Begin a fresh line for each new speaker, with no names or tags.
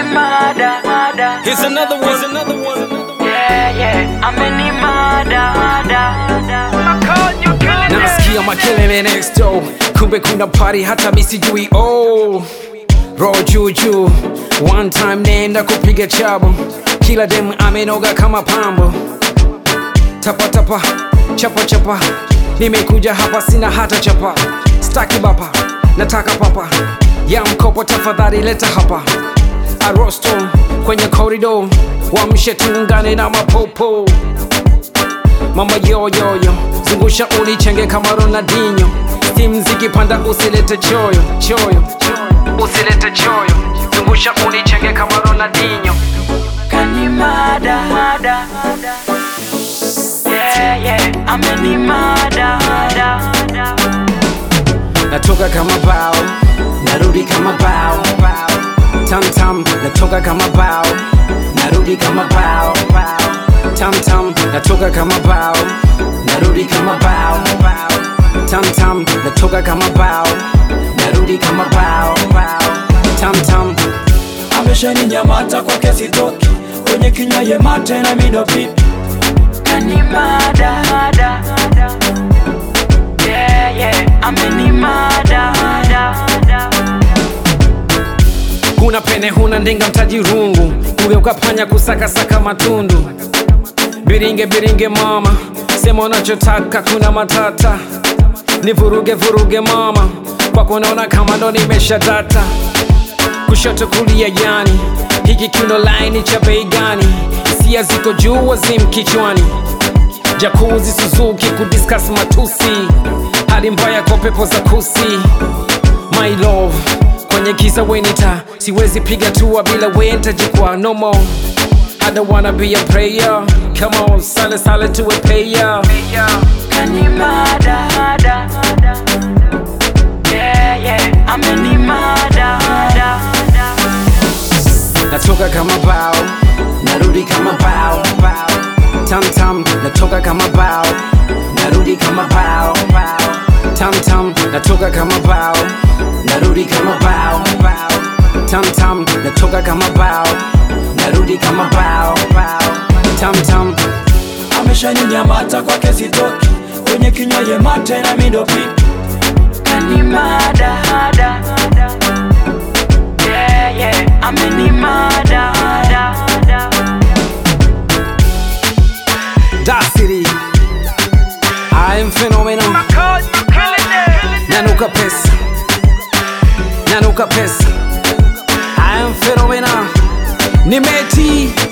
mada, mada.
Here's another one. Here's another one.
Yeah, yeah. Ameni mada, mada.
Nasikia makelele next door, kumbe kuna party hata mi sijui. Oh, roho juu juu, one time nenda kupiga chabo, kila dem amenoga kama pambo. Tapa tapa, chapa chapa, nimekuja hapa sina hata chapa, staki bapa, nataka papa ya mkopo, tafadhali leta hapa arosto kwenye korido, wamshe tuungane na mapopo mama yoyoyo zungusha ulichenge kama Ronaldinho Steam zikipanda usilete choyo choyo usilete choyo zungusha ulichenge kama Ronaldinho
Kani mada, mada. Yeah, yeah. Ameni mada, mada.
natoka kama bao narudi kama bao tam tam natoka kama bao narudi kama bao tam tam natoka kama bao narudi kama bao tam tam natoka kama bao narudi kama bao tam tam
ameshaninyamata kwake sitoki kwenye kinywa ye mate na mido pipi
Kani mada, mada. Yeah, yeah. Ameni mada, mada.
huna pene huna ndinga mtaji rungu kugeuka panya kusakasaka matundu biringe biringe mama sema unachotaka kuna matata ni vuruge vuruge mama kwako naona kama ndo nimesha data kushoto kulia yani hiki kiuno laini cha bei gani hisia ziko juu wazim kichwani jakuzi suzuki kudiskas matusi hali mbaya kwa pepo za kusi my love kwenye giza wenita siwezi piga tua bila wenta jikwa no more I don't wanna be a player Come on, sale sale to a payer
Kani mada, mada. Yeah, yeah. Ameni mada, mada.
Natoka kama bao Narudi kama bao Tam tam Natoka kama bao Narudi kama bao Tam tam Natoka kama bao Narudi kama bao Tam tam Natoka kama bao Narudi kama bao Tam tam
ameshaninyamata kwake sitoki kwenye kinywa ye mate na mido pipi
Kani mada, mada. Yeah, yeah. Ameni mada, mada.
Da City I am phenomenal Nanuka pesa Nanuka pesa I am phenomenal Nimeti